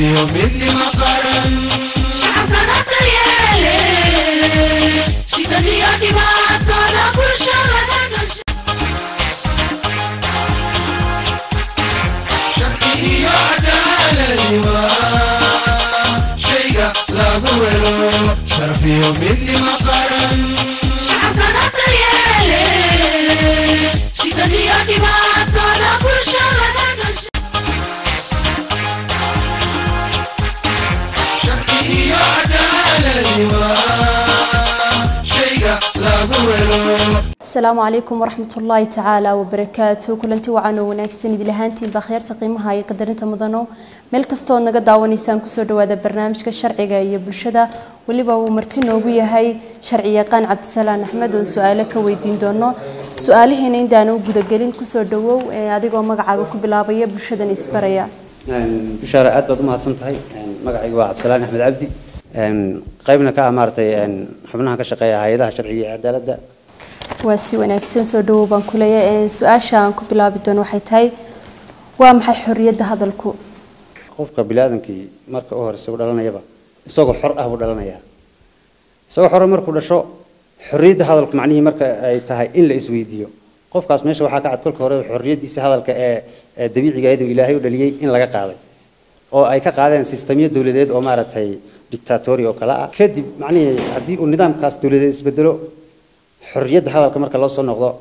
sharfiyo midnima qaran shacabkana daryeele shidadiyo dhibaatooda bulshada gasha sharci iyo cadaaladi waa shayga lagu helo sharfiyo midnima qaran shacabkana daryeele shidadiyo dhibaatooda bulshada gasha sharci iyo cadaaladi waa shayga lagu helo asalaamu calaykum waraxmat ullaahi tacaala wabarakaatu kulanti wacan oo wanaagsan idil ahaantiinba kheyrta qiimaha iyo qadarinta mudano meel kastoo naga daawanaysaan kusoo dhawaada barnaamijka sharciga iyo bulshada weliba uu marti noogu yahay sharci yaqaan cabdisalaan axmed oon su-aalo ka weydiin doono su-aalihiina intaana u gudagelin kusoo dhawow ee adigoo magacaaga ku bilaabaya bulshadan isbaraya bishaare aad baad u mahadsan tahay magacaygu waa cabdisalaan axmed cabdi qaybna ka ah maaragtay xubnaha ka shaqeeya hay-adaha sharciga iyo cadaaladda waa si wanaagsan soo dhawow baan ku leeyahay su-aasha aan ku bilaabi doono waxay tahay waa maxay xorriyadda hadalku qofka biniaadamkii marka u horeysa u dhalanayaba isagoo xor ah buu dhalanayaa isagoo xore markuu dhasho xorriyadda hadalku macnihii marka ay tahay in la isweydiiyo qofkaas meesha waxaa ka cad kolka hore xorriyaddiisa hadalka ee ee dabiiciga ahayd oo ilaahay u dhaliyey in laga qaaday oo ay ka qaadeen sistamyo dowladeed oo maaragtay dictatori oo kale ah kadib macnihii haddii uu nidaamkaas dowladeed isbedelo xorriyadda hadalka marka loo soo noqdo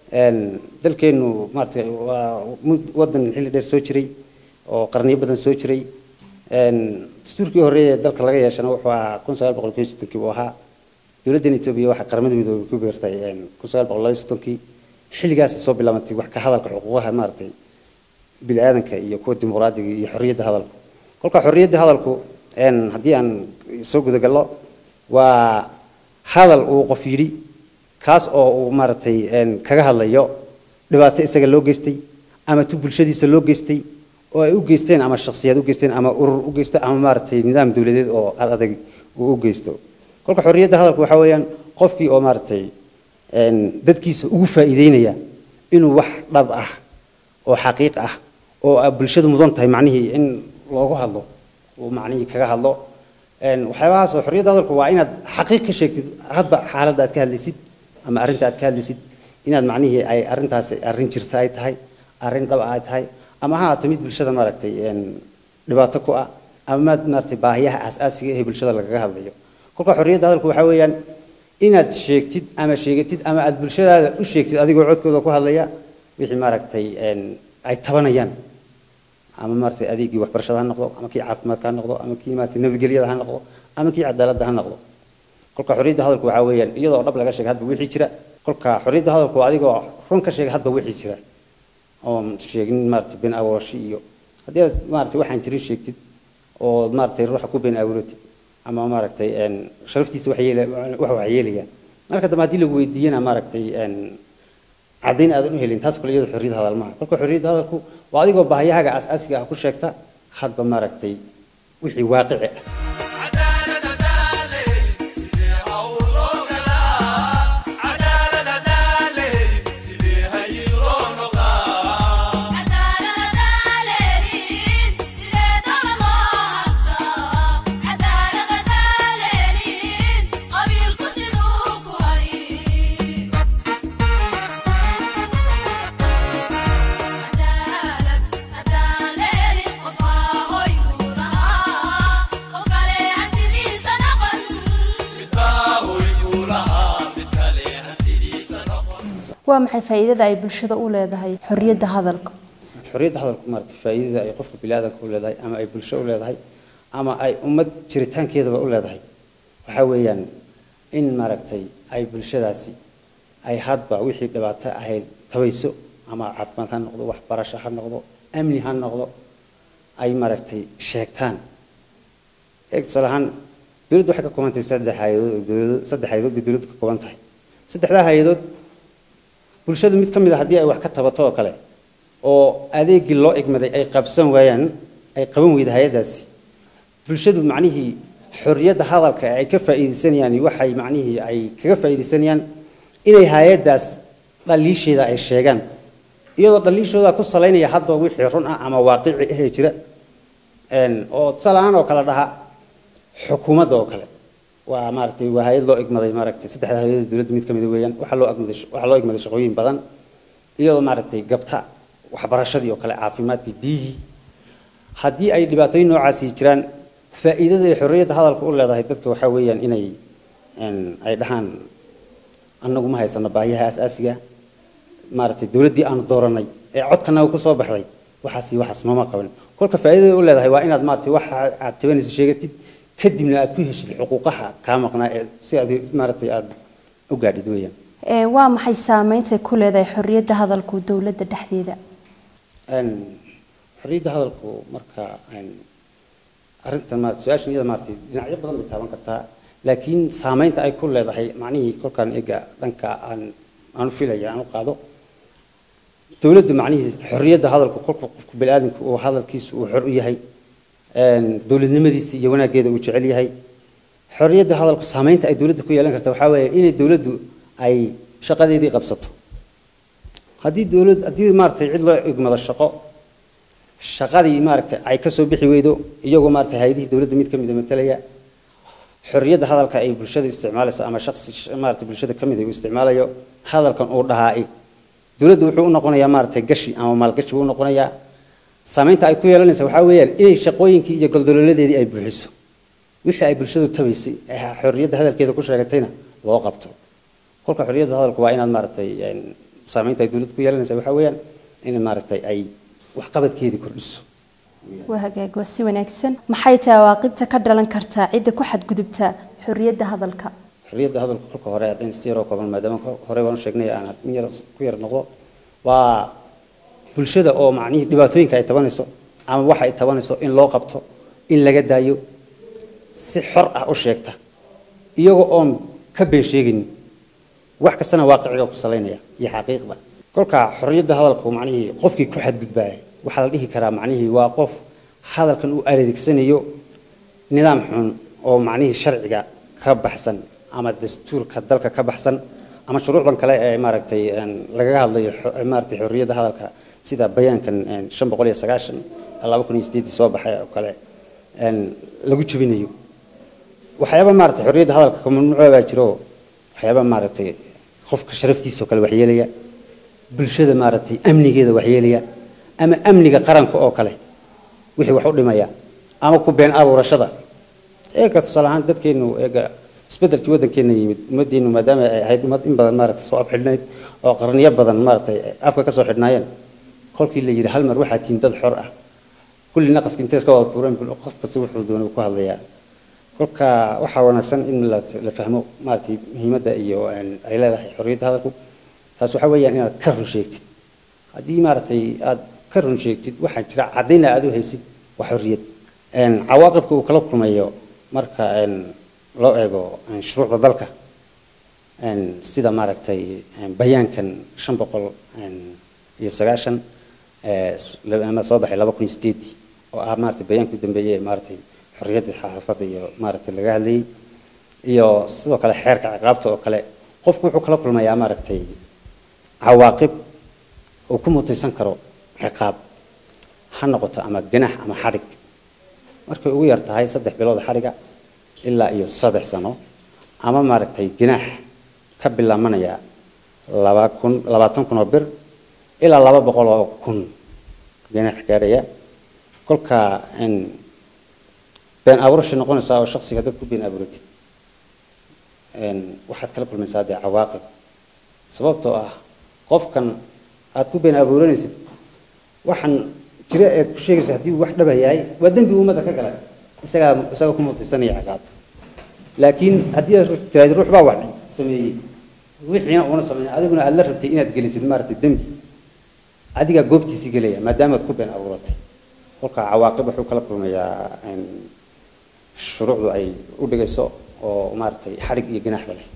dalkeenu maaragtay waa mud- wadan xilli dheer soo jiray oo qarniyo badan soo jiray dastuurkii horreeye ee dalka laga yeeshana wuxuu ahaa kun sagaal boqol kiyo soddonkii buu ahaa dowladdan etoobiya waxaa qaramada midoobay ku beertay kun sagaal boqol laba iyo soddonkii xilligaasay soo bilaabantay wax ka hadalka xuquuqaha maaragtay bini aadanka iyo kuwa dimuqraadiga iyo xorriyadda hadalku kolka xorriyadda hadalku haddii aan soo gudagallo waa hadal uu qof yidhi kaas oo uu maaragtay kaga hadlayo dhibaato isaga loo geystay ama tu bulshadiisa loo geystay oo ay u geysteen ama shakhsiyaad u geysteen ama urur u geysto ama maaragtay nidaam dowladeed oo ad adag uu u geysto kolka xorriyadda hadalku waxaa weeyaan qofkii oo maaragtay dadkiisa ugu faa'iideynaya inuu wax dhab ah oo xaqiiq ah oo ay bulshadu mudan tahay macnihii in loogu hadlo uu macnihii kaga hadlo waxyaabahaas oo xorriyadda hadalku waa inaad xaqiiq ka sheegtid hadba xaaladda aad ka hadlaysid ama arrinta aad ka hadlaysid inaad macnihii ay arrintaasi arrin jirta ay tahay arrin dhab ay tahay ama ha ahaato mid bulshada maaragtay dhibaato ku ah ama maad maaragtay baahiyaha aasaasiga ee bulshada lagaga hadlayo kolka xorriyadda hadalku waxaa weeyaan inaad sheegtid ama sheegatid ama aad bulshadaada u sheegtid adigoo codkooda ku hadlaya wixii maaragtay ay tabanayaan ama maaragtay adeegii waxbarashada ha noqdo ama kii caafimaadka ha noqdo ama kii maaragtay nabadgelyada ha noqdo ama kii cadaaladda ha noqdo kolka xorriyadda hadalku waxaa weeyaan iyadoo dhab laga sheega hadba wixii jira kolka xorriyadda hadalku waa adigoo run ka sheega hadba wixii jira oon sheegin maaragtay been abuurashi iyo haddii aad maaragtay waxaan jirin sheegtid oo maaragtay ruuxa ku been abuuratid ama maaragtay sharaftiisa wax yeela wax wax yeelaya marka dambe haddii lagu weydiiyana maaragtay caddayn aadan u helin taas kule iyadoo xorriyadda hadal maaha kolka xorriyadda hadalku waa adigoo baahiyahaaga aas-aasiga ah ku sheegta hadba maaragtay wixii waaqici ah waa maxay faa'iidada ay bulshada u leedahay xorriyadda hadalka xorriyadda hadalku maaragtay faa'iidada ay qofka biniaadanka u leedahay ama ay bulsho u leedahay ama ay ummad jiritaankeedaba u leedahay waxaa weeyaan in maaragtay ay bulshadaasi ay hadba wixii dhibaato ahayd tabayso ama caafimaad ha noqdo waxbarasho ha noqdo amni ha noqdo ay maaragtay sheegtaan eeg tusaale ahaan dowladdu waxay ka kooban tahay saddex hay-adood oo dowlado saddex hay-adood bay dowladdu ka kooban tahay saddexdaa hay-adood bulshadu mid ka mid a haddii ay wax ka tabato oo kale oo adeegii loo egmaday ay qabsan waayaan ay qaban weyda hay-addaasi bulshadu macnihii xorriyadda hadalka ay ka faa'iidaysanayaan waxay macnihii ay kaga faa'iidaysanayaan inay hay-addaas dhaliisheeda ay sheegaan iyadoo dhaliishooda ku salaynaya hadba wixii run ah ama waaqici ahee jira een, oo tusaale ahaan oo kale dhaha xukuumadda oo kale waa maaragtay waa hay-ad loo igmaday maaragtay saddexda hay-adda dowladda mid ka mid weeyaan waxaa loo agmaday waxaa loo igmaday shaqooyin badan iyadoo maaragtay gabta waxbarashadii oo kale caafimaadkii biyihii haddii ay dhibaatooyin noocaasi jiraan faa'iidada ay xorriyadda hadalka u leedahay dadka waxaa weeyaan inay een, ay dhahaan annagu ma haysano baahiyaha asaasiga maaragtay dowladdii aanu dooranay ee codkanaga ku soo baxday waxaas iyo waxaas nooma qaban kolka faa'iidada u leedahay waa inaad maaragtay waxa aad tabanayso sheegatid kadibna aad ku heshid xuquuqaha kaa maqnaa ee si aad maaragtay aad u gaadhid weeyaan Ee, waa maxay saameynta ay ku leedahay xorriyadda hadalku dowladda dhexdeeda Een, xorriyadda hadalku marka een, arrintan maarata su-aashan iyada maaragtay dhinacyo badan bay taaban kartaa laakiin saameynta ay ku leedahay macnihii kolkaan ega dhanka aan aan u filaya aan u qaado dowladda macnihii xorriyadda hadalku kolka qofku bini'aadamku uu hadalkiisu uu xor u yahay een, dowladnimadiisa iyo wanaaggeeda uu jecel yahay xorriyadda hadalku saameynta ay dowladda ku yeelan karta waxaa weeye inay dowladdu ay shaqadeedii qabsato haddii dowlad haddii maaragtay cid loo igmado shaqo shaqadii maaragtay ay ka soo bixi weydo iyagoo maaragtay hay-adihii dowladda mid ka mid a matalaya xorriyadda hadalka ay bulshada isticmaalayso ama shakhsi maaragtay bulshada ka mid ah uu isticmaalayo hadalkan uu dhahaa dowladdu wuxuu u noqonayaa maaragtay gashi ama maalgashi buu u noqonayaa saameynta ay ku yeelanaysa waxaa weeyaan inay shaqooyinkii iyo goldolooladeedii ay buuxiso wixii ay bulshadu tabaysay ee xorriyadda hadalkeeda ku sheegatayna loo qabto kolka xorriyadda hadalku waa inaad maaragtay een, saameynta ay dowladdu ku yeelanaysa waxaa weeyaan in maaragtay ay waxqabadkeedii kordhiso waa hagaag waa si wanaagsan maxay tahay cawaaqibta ka dhalan kartaa cidda ku xadgudubta xorriyadda hadalka xorriyadda hadalku kolka hore haddaan si yaroo kooban maadaama ko- hore baan u sheegnay aan in yar ku yar noqdo waa bulshada oo macnihii dhibaatooyinka ay tabanayso ama waxa ay tabanayso in loo qabto in laga daayo si xor ah u sheegta iyagoo oon ka been sheegaynin wax kastana waaqiciga ku salaynaya iyo xaqiiqda kolka xorriyadda hadalku macnihii qofkii ku xadgudbaya waxaa la dhihi karaa macnihii waa qof hadalkan uu adeegsanayo nidaam xun oo macnihii sharciga ka baxsan ama dastuurka dalka ka baxsan ama shuruucdan kale ee maaragtay een, lagaga hadlayo xo- maaragtay xorriyadda hadalka sida bayaankan een, shan boqol iyo sagaashan laba kun iyo sideedii soo baxay oo kale een, lagu jebinayo waxyaaba maaragtay xorriyadda hadalka ka mamnuuca baa jiro waxyaaba maaragtay qofka sharaftiisa oo kale waxyeelaya bulshada maaragtay amnigeeda waxyeelaya ama amniga qaranka oo kale wixii wax u dhimaya ama ku been abuurashada eega tusaale ahaan dadkeenu eega isbedelkii waddankeena yimid ummaddeenu maadaama ay ahayd ummad in badan maaragtay soo afxidhnayd oo qarniyo badan maaragtay afka ka soo xidhnaayeen kolkii la yidhi hal mar waxaa tihiin dad xor ah kulli naqaska intay iska wada tuureen bul- qof kasta wuxuu doonay uu ku hadlayaa kolka waxaa wanaagsan in la la fahmo maaragtay muhiimadda iyo een, ay leedahay xorriyadda hadalku taas waxaa weeyaan inaad ka run sheegtid haddii maaragtay aad ka run sheegtid waxaa jira caddayna aad u haysid waa xorriyad Een, cawaaqibka uu kala kulmayo marka een, loo eego een, shuruucda dalka een, sida maaragtay een, bayaankan shan boqol een, iyo sagaashan ee, s- la- ama soo baxay laba kun iyo sideedii oo ah maaragtay bayaanka u dambeeyey ee maaragtay xorriyadda xaafadda iyo maaragtay laga hadlayay iyo sidoo kale xeerka ciqaabta oo kale qofku wuxuu kala kulmayaa maaragtay cawaaqib uu ku mutaysan karo ciqaab ha noqoto ama ganax ama xadhig markay ugu yar tahay saddex bilood xadhiga ilaa iyo saddex sano ama maaragtay ganax ka bilaamanaya laba kun labaatan kun oo bir ilaa laba boqol oo kun ganax gaaraya kolka in been abuurasha noqonaysaa oo shaksiga dad ku been abuuratid een, waxaad kala kulmaysaa dee cawaaqib sababtoo ah qofkan aad ku been abuuranaysid waxaan jira eed ku sheegaysa haddii uu wax dhaba yahay waa dembi ummadda ka gala isagaa isaga ku mutaysanaya ciqaab laakiin haddii aad tiraahdo ruux baa wax sameeyey wixiina uuna sameeyay adiguna aad la rabtay inaad gelisid maaragtay dembi adigaa goobtiisii gelaya maadaama aad ku been abuuratay kolka cawaaqib wuxuu kala kulmayaa een, shuruucdu ay u dhigayso oo maaragtay xadhig iyo ganaaxba leh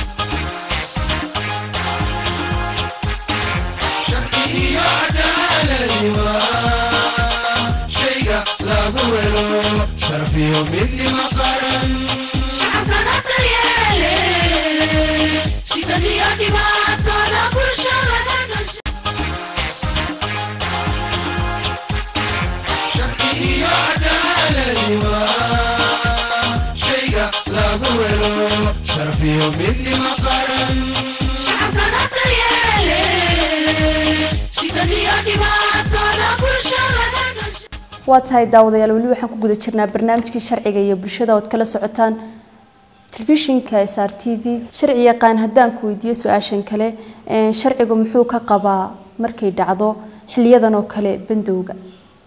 sharci iyo cadaaladi waa shayga lagu helo sharaf iyo midnimo qaran shacabkana daryeele shidad iyo dhibaatona bulshada ka gasha sharci iyo cadaaladi sharafiyo midnimo qaran shacabkana daryeele shidadiyo dhibaatooda bulshada gasha waa tahay daawadayaal weli waxaan ku guda jirnaa barnaamijkii sharciga iyo bulshada ood kala socotaan telefishinka s r t v sharci yaqaan haddaan ku weydiiyo su-aashan kale een, sharcigu muxuu ka qabaa markay dhacdo xiliyadan oo kale bandowga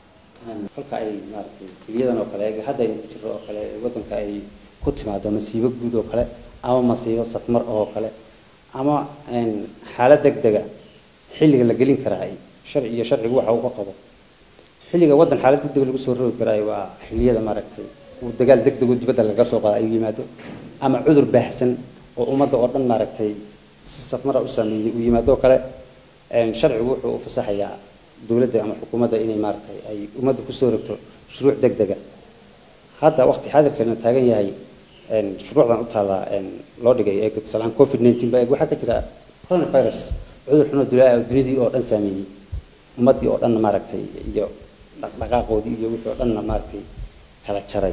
kolka ay maaragtay xiliyadan oo kale hadda aynu ku jirro oo kale waddanka ay ku timaado masiibo guud oo kale ama masiibo safmar oo kale ama een, xaalad degdega xilliga la gelin karaa sharci iyo sharcigu waxa uu ka qabo xilliga waddan xaalad degdeg lagu soo rogi karaayo waa xilliyada maaragtay uu dagaal degdeg oo dibadda laga soo qaado ay yimaado ama cudur baahsan oo ummadda oo dhan maaragtay si safmara u saameeyey uu yimaado oo kale een, sharcigu wuxuu u fasaxayaa dowladda ama xukuumadda inay maaragtay ay ummadda kusoo rogto shuruuc degdega hadda waqti xaadirkeena taagan yahay een, shuruucdan u taalla een, loo dhigay ee tusaalehaan covid 19 ba eeg waxaa ka jira coronavirus cudur xuno dulaa oo dunidii oo dhan saameeyey ummaddii oo dhanna maaragtay iyo dhaqdhaqaaqoodii iyo wixii oo dhanna maaragtay kala jaray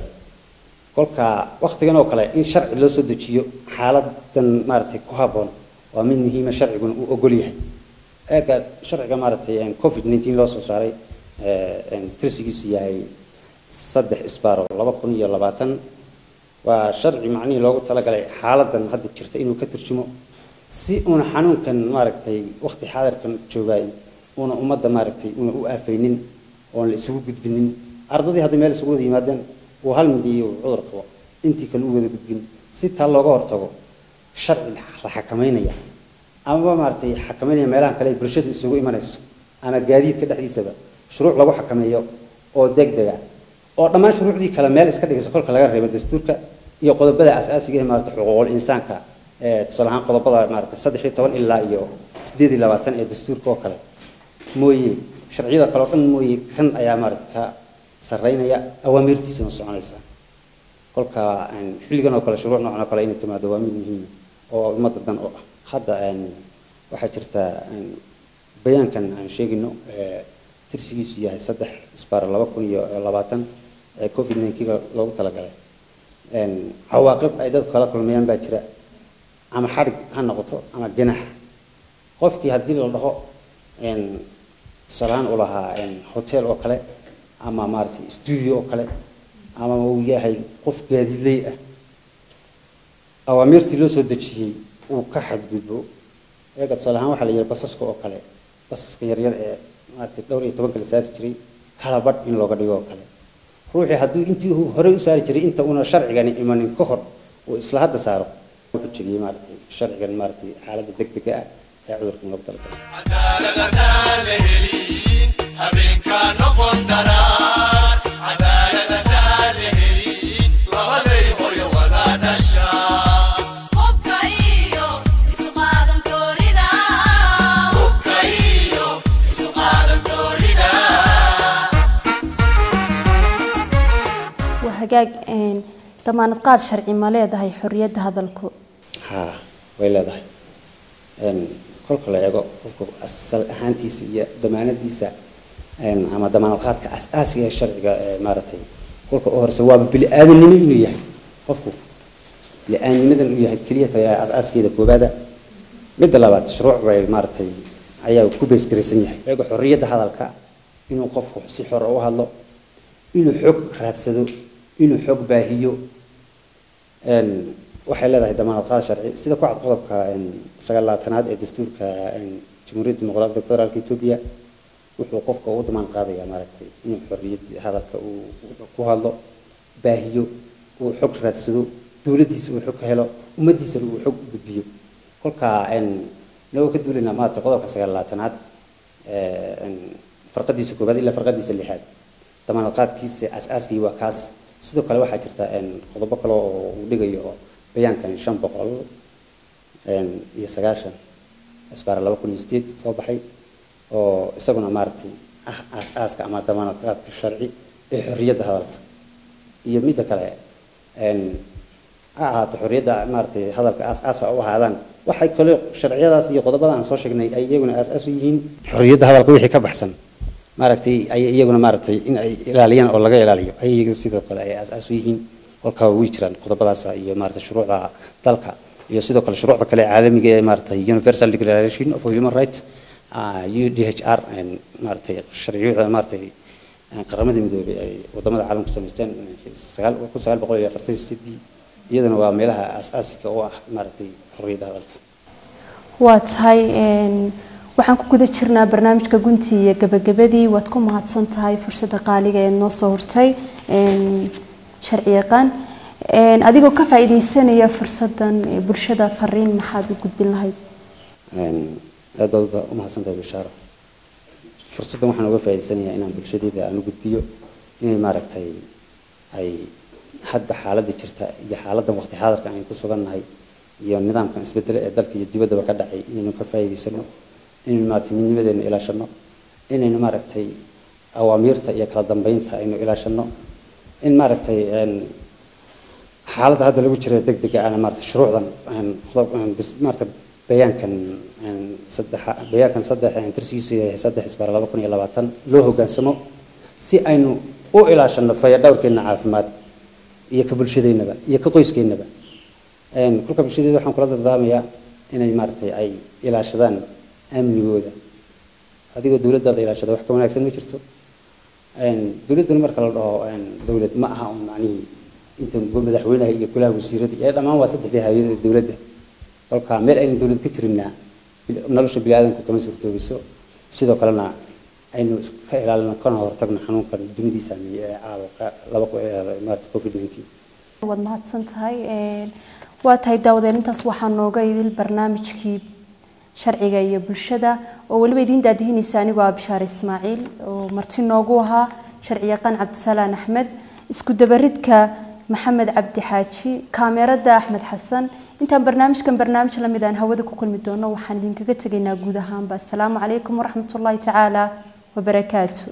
kolka waqtigan oo kale in sharci loo soo dejiyo xaaladan maaragtay ku habboon waa mid muhiima sharciguna uu ogol yahay eega sharciga maaragtay een, covid 19 loo soo saaray ee, een, tirsigiisu yahay saddex isbaaro laba kun iyo labaatan waa sharci macnihii loogu talagalay xaaladan hadda jirta inuu ka turjumo si uuna xanuunkan maaragtay waqti xaadirkan joogaay uuna ummadda maaragtay una u aafaynin oon la isugu gudbinin ardadii hadda meel isugu wada yimaadeen uu hal mid iyo cudur qabo intii kale u wada gudbin si taa looga hortago sharci la xakamaynaya amaba maaragtay xakamaynaya meelaha kale ay bulshadu isugu imanayso ama gaadiidka dhexdiisaba shuruuc lagu xakameeyo oo degdega oo dhammaan shuruucdii kale meel iska dhigayso kolka laga reebo dastuurka iyo qodobada asaasiga ee maaragtay xuquuqul insaanka ee tusaale ahaan qodobada maaragtay saddex iyo toban ilaa iyo sideed iyo labaatan ee dastuurka oo kale mooye sharciyada kale oo dhan mooye kan ayaa maaragtay ka sarreynaya awaamiirtiisuna soconaysa kolka een, xilligan oo kale shuruuc noocan oo kale inay timaado waa mid muhiim oo ummadda dan u ah hadda een, waxaa jirta een, bayaankan aan sheegino ee tirsigiisu yahay saddex isbaar laba kun iyo labaatan ee covid 19 loogu talagalay een, cawaaqib ay dadku kala kulmayaan baa jira ama xadhig ha noqoto ama ginax qofkii haddii la dhaho een, tusaalehaan uu lahaa een, hotel oo kale ama maaragtay studio oo kale ama uu yahay qof gaadiidley ah awaamiirtii loo soo dejiyey uu ka xadgudbo eega tusaale ahaan waxaa la yidhi basaska oo kale basaska yaryar ee maaragtay dhowr iyo tobanka la saari jiray kala badh in looga dhigo oo kale ruuxii hadduu intii uu horey u saari jiray inta uuna sharcigani imanin ka hor uu isla hadda saaro wuxuu jegiyey maaragtay sharcigan maaragtay xaaladda degdega ah ee cudurkan loogu talagalay cadaaladadaan la helin habeenkaa noqon daraan cadaaladadaan la helin labaday hoyo wada dhashaa hubka iyo isu qaadan doorida hubka iyo isu qaadan doorida waa hagaag een, damaanad qaad sharci ma leedahay xorriyadda hadalku haa way leedahay een, kolka la eego qofku asal ahaantiisa iyo damaanadiisa een, ama damaanad qaadka asaasiga ee sharciga ee maaragtay kolka u horeysa waaba bili-aadannimo inuu yahay qofku bili-aadnimadan uu yahay keliya tahay asaaskeeda koobaada midda labaad shuruuc bay maaragtay ayaa ku beesgaraysan yahay eego xorriyadda hadalka inuu qofku si xor u hadlo inuu xog raadsado inuu xog baahiyo een, waxay leedahay damaanad qaad sharci sida ku cad qodobka een, sagaalaatanaad ee dastuurka een, jamhuuriyadda dimuqraadiga federaalka etoobiya wuxuu qofka ugu damaanad qaadayaa maaragtay inuu xorriyadda hadalka uu uu ku hadlo baahiyo uu xog raadsado dowladdiisa uu xog ka helo ummaddiisana uu xog u gudbiyo kolka een, nagoo ka duulaynaa maaragtay qodobka sagaalaatanaad ee, een, farqadiisa koobaad ilaa farqadiisa lixaad damaanad qaadkiisa asaaskii waa kaas sidoo kale waxaa jirta een, qodobo kale oo uu dhigayo oo bayaankan shan boqol een, iyo sagaashan asbaar laba kun iyo sideed soo baxay oo isaguna maaragtay ah aas-aaska ama damaanad qaadka sharci ee xorriyadda hadalka iyo midda kale een, ha ahaato xorriyadda maaragtay hadalka aas-aasa u ahaadaan waxay kale sharciyadaas iyo qodobada aan soo sheegnay ay iyaguna aas-aas u yihiin xorriyadda hadalka wixii ka baxsan maaragtay ay iyaguna maaragtay in ay ilaaliyaan oo laga ilaaliyo ay iyagu sidoo kale ay aas-aas u yihiin kolkaa way jiraan qodobadaas iyo maaragtay shuruucda dalka iyo sidoo kale shuruucda kale ee caalamiga ee maaragtay universal declaration of human rights ah, UDHR een, maaragtay sharciyada maaragtay een, qaramada midoobay ay wadamada caalamka samaysteen sagaal kun sagaal boqol iyo afartan iyo sidii iyadana waa meelaha aas-aasiga u ah maaragtay xorriyadda hadalka waa tahay een, waxaan ku guda jirnaa barnaamijka gunti iyo gabagabadii waad ku mahadsan tahay fursadda qaaliga ee noo soo hortay een, sharci yaqaan Een, adigoo ka faa'iidaysanaya fursaddan ee bulshada fariin maxaad u gudbin lahayd Een, aad baad uga- u mahadsantahay bishaaro fursaddan waxaan uga faa'iidaysanayaa inaan bulshadayda aan u gudbiyo inay maaragtay ay hadda xaaladda jirta iyo xaaladdan waqti xaadirka aynu ku sugannahay iyo nidaamkan isbedele ee dalka iyo dibaddaba ka dhacay inaynu ka faa'iidaysano inaynu maaragtay midnimadeena ilaashano inaynu maaragtay awaamiirta iyo kala dambeynta aynu ilaashano in maaragtay een, xaaladda hadda lagu jira degdega ana maarata shuruucdan een, qodob- een, dis- maarata bayaankan een, saddexa bayaankan saddex een, tirsigiisu yahay saddex isbaar laba kun iyo labaatan loo hoggaansamo si aynu u ilaashano fayadhowrkeena caafimaad iyo ka bulshadeennaba iyo ka qoyskeennaba Een, kulka bulshadeeda waxaan kula dardaamayaa inay maaragtay ay ilaashadaan amnigooda adigoo dowladdaada ilaashada wax ka wanaagsan ma jirto Een, dowladduna marka la dhaho een, dowlad ma aha un macnihii inta madaxweynaha iyo kulaha wasiirada iyo dhammaan waa saddexdii hay'adda ee dowladda kolka meel aynu dowlad ka jirinna bil- nolosha biniaadanku kama suurtoobiso sidoo kalena aynu iska ilaalino kana hortagno xanuunkan dunidii saameeyey ee caabuqa laba ku- ee maarata covid 19 waad mahadsan tahay Een, waa tahay daawadeen intaas waxaa nooga idil barnaamijkii sharciga iyo bulshada oo weliba idiin daadihinaysa anigoo ah bishaar ismaaciil oo marti noogu ahaa sharci yaqaan cabdisalaan axmed isku dabaridka maxamed cabdi xaaji kaamerada axmed xasan intaan barnaamijkan barnaamij lamid aan hawada ku kulmi doono waxaan idinkaga tegaynaa guud ahaanba asalaamu calaykum waraxmatullaahi tacaala wabarakaatu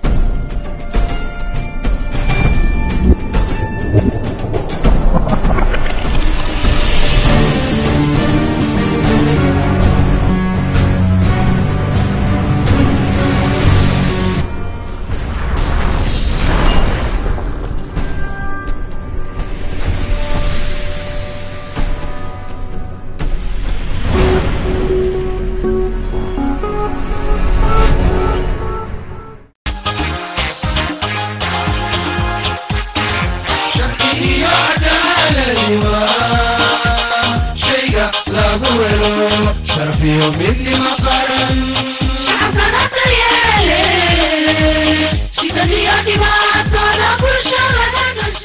sharciyo cadaaladi waa shayga lagu helo sharfiyo midnimo qaran shacabkana daryeele shidadiyo dhibaatooda bulshada gasha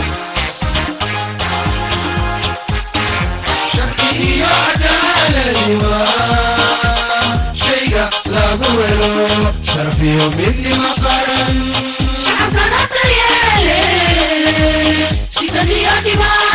sharciyo cadaaladi waa shayga lagu helo sharfiyo midnimo qaran shacabkana daryeele shidadiyo dhibaatooda